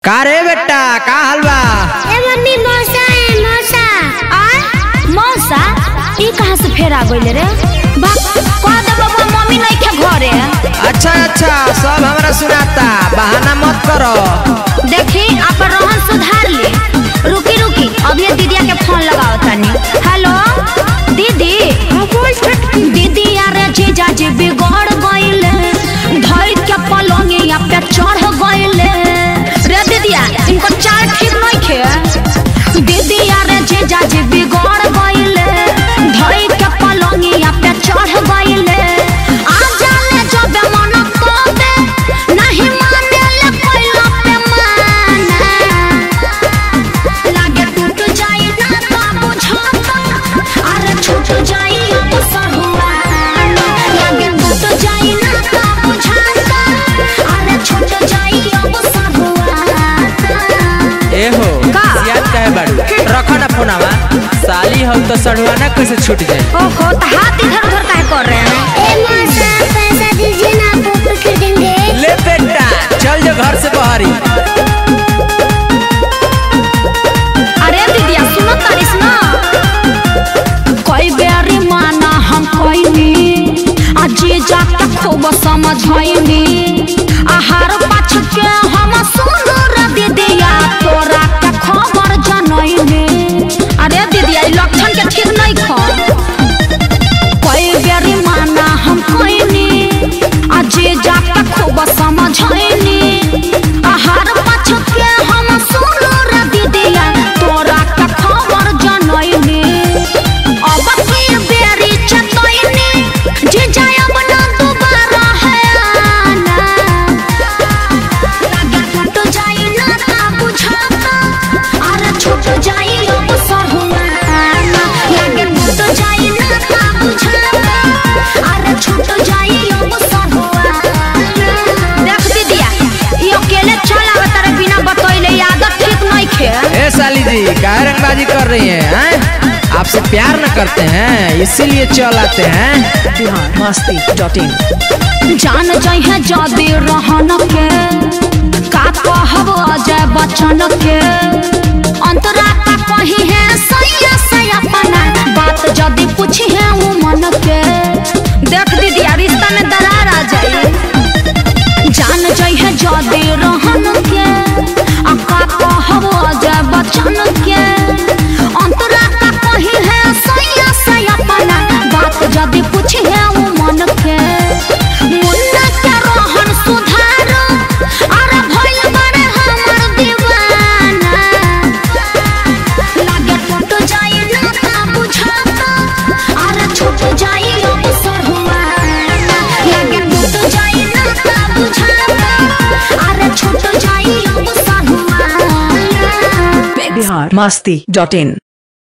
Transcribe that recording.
का रे बेटा का हाल बा ए मम्मी मौसा है मौसा आ मौसा ई कहाँ से फेर आ गइले रे बा कह दे बाबा मम्मी नहीं के घरे अच्छा अच्छा सब हमरा सुनाता बहाना मत करो देखी आप रोहन सुधार ली रुकी रुकी अभी ये दीदिया के फोन लगाओ तनी हेलो दीदी दीदी यार जीजा जी बिगड़ गइले धर के पलंगिया पे चढ़ गइले रे दीदिया इनको चाल ठीक नहीं खे दीदी यार जीजा जी बिगड़ गइले धर के पलंगिया पे चढ़ गइले आ जाले जब मन कोबे नहीं माने ले कोइला पे माना लागे टूट जाई ना तो बुझाता अरे छूट जाई अब सहुआ लागे टूट जाई ना तो बुझाता अरे छूट जाई अब सहुआ ए हो का? याद काहे बाड़ू रखो ना फोनावा साली हम तो सड़वाना कैसे छूट जाए ओहो तो हाथ इधर उधर काहे कर रहे हैं ए मौसा पैसा दीजिए ना पोपी खरीदेंगे ले बेटा चल जो घर से बाहरी अरे दीदिया सुनो तारिस ना कोई बेरी माना हम कोइनी अजी जाके खूब समझैनी आहार पाछ के हम सुंदर दीदिया तोरा के खबर जनैनी अरे दीदिया ई लक्षण के ठीक नहीं खा कोई बेरी माना हम कोइनी अजी जाके खूब समझैनी आहार पाछ के हम सुंदर दीदिया तोरा के खबर जनैनी अब की बेरी चतैनी जे जाय अब ना दोबारा है आना लागे टूट जाई ना ता बुझाता अरे छूट जाई अब सहुआना लागे टूट जाई ना ता बुझाता अरे छूट जाई अब सहुआना देख दीदिया ई अकेले चल आवत रे बिना बतैले ई आदत ठीक नहीं खे ए साली जी काहे रंगबाजी कर रही हैं हैं? आपसे प्यार न करते हैं इसीलिए चल आते हैं बिहार मस्ती डॉट इन जान जइहे जदी रहन के का कहब अजय बच्चन के अंतरा का कही है सैया से अपना बात जदी पूछी है वो मन के देख दीदी आ रिश्ता में दरार आ जाई जान जइहे जदी रहन के आ का कहब अजय बच्चन के अंतरा का कही है सैया से अपना बात जदी पूछी है वो मन के मुन्ना के रोहन सुधार अरे भइल बड़े हमर दीवाना लागे टूट जाई ना ता बुझाता अरे छूट जाई अब सहुआना लागे टूट जाई ना ता बुझाता अरे छूट जाई अब सहुआना बिहार मस्ती डॉट इन